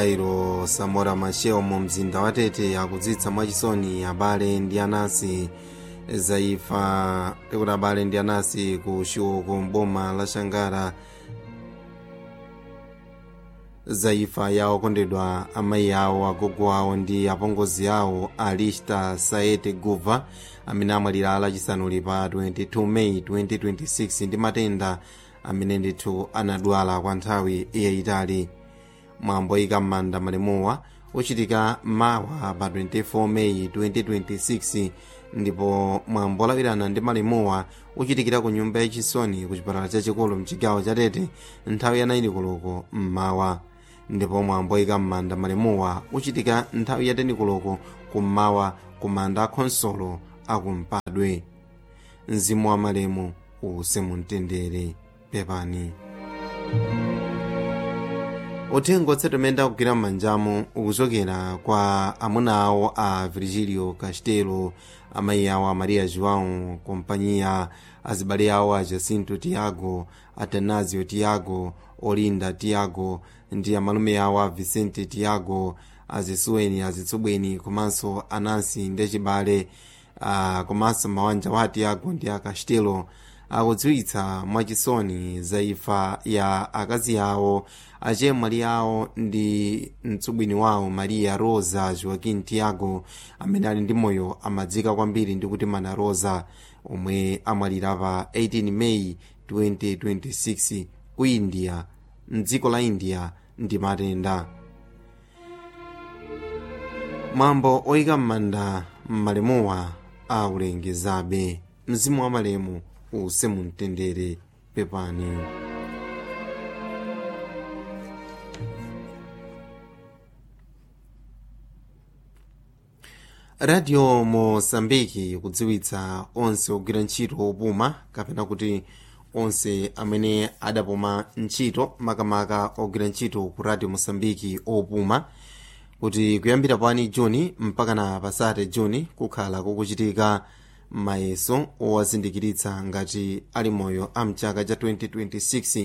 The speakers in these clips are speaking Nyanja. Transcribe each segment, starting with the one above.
iro samora machel mu mzinda wa tete akudzitsa mwachisoni abale ndi anansi zaifa tikuti abale ndi anansi ku chiwoko mboma la shangara zaifa ya okondedwa amayi awo agogo awo ndi apongozi awo alista saete guva amene amwalira lachisanu pa 22 meyi 2026 ndi matenda amene ndithu anadwala kwa nthawi yayitali mwambo oyika m'manda malemuwa uchitika mawa pa 24 meyi 2026 ndipo mwambo olawirana ndi malemuwa uchitikira ku nyumba yachisoni ku chipatala chachikulu mchigawo cha tete nthawi ya 9 koloko mmawa ndipo mwambo oyika m'manda malemuwa uchitika nthawi ya 10 koloko kummawa ku manda akhonsolo akumpadwe mzimu wa malemu uuse mumtendere pepani uthenga otsetomenda kugwira m'manjamo ukuchokera kwa amuna awo a virgilio castelo amayi awo a maria joão kompanyiya azibale awo a jacinto tiago atanasio tiago olinda tiago ndi amalume awo a vicente tiago azisuweni azitsubweni komanso anansi ndi achibale uh, komanso mawanja wa tiago ndi a castelo akudziwitsa mwachisoni za imfa ya akazi awo achemwali awo ndi mtsubwini wawo maria rosa joaquim tiago amene ali ndi moyo amadzika kwambiri ndi kuti mana rosa omwe amwalira pa 18 meyi 2026 ku india mdziko la india ndi matenda mwambo oyika m'manda mmalemuwa aulengezabe mzimu wa malemu uuse mumtendere pepani radio mosambiki kudziwitsa onse ogwira ntchito opuma kapena kuti onse amene adapuma ntchito makamaka ogwira ntchito ku radio mosambiki opuma kuti kuyambira pani juni mpaka na pasate juni kukhala kukuchitika mayeso owazindikiritsa ngati ali moyo a mchaka cha 2026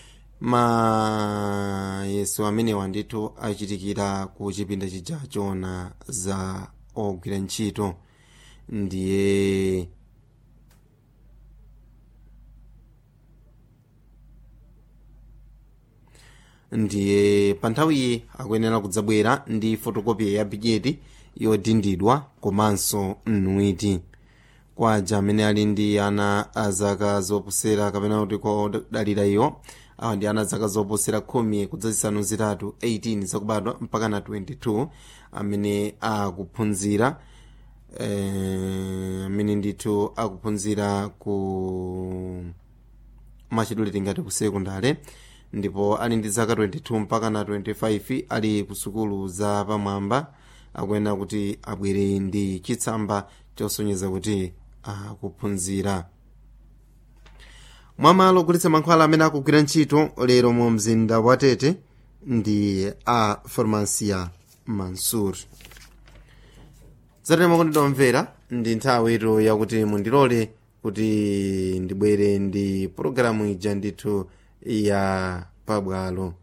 mayeso amenewa ndithu achitikira ku chipinda chija chona za ogwira ntchito ndiye ndiye pa nthawiyi akuyenera kudzabwera ndi fotokopi ya bigeti yodindidwa komanso mnuiti kwa aja amene ali ndi ana a zaka zoposera kapena kuti kodalira iwo awa ndi ana zaka zoposera khumi kudzazisanu zitatu 18 zakubadwa mpaka na 22 amene akuphunzira eh, amene ndithu akuphunzira ku machidule ngati ku sekondale ndipo ali ndi zaka 22 mpaka na 25 ali ku sukulu za pamwamba akuyenera kuti abwere ndi chitsamba chosonyeza kuti akuphunzira mwamalo ogulitsa mankhwala amene akugwira ntchito lero mu mzinda wa tete ndi a farmacia mansur zatene makondedwa omvera ndi nthawi ito yakuti mundilole kuti ndibwere ndi pologalamu ija ndithu ya pabwalo